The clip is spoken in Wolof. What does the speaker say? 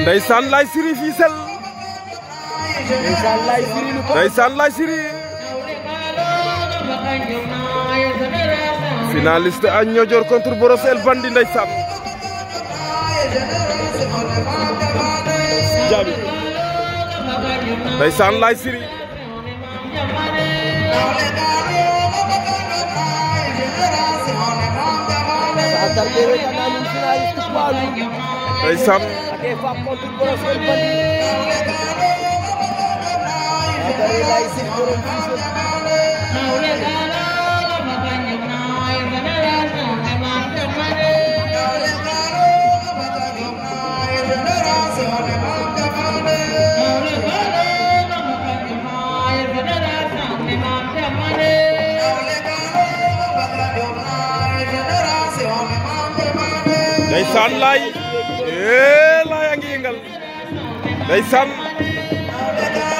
ndeysaan lay siri Fissel ndeysaan lay siri lu ko ndeysaan lay siri finaliste a Niodior contre Brosse El Bandit ndeysaan jabi ndeysaan lay siri Satar Dewe ka namin finaliste Palu ndeysaan ake fap contre Brosse El Bandit Satar lay siri borom Fissel ndeysaan lay ee lay a ngi yëngal ndeysaan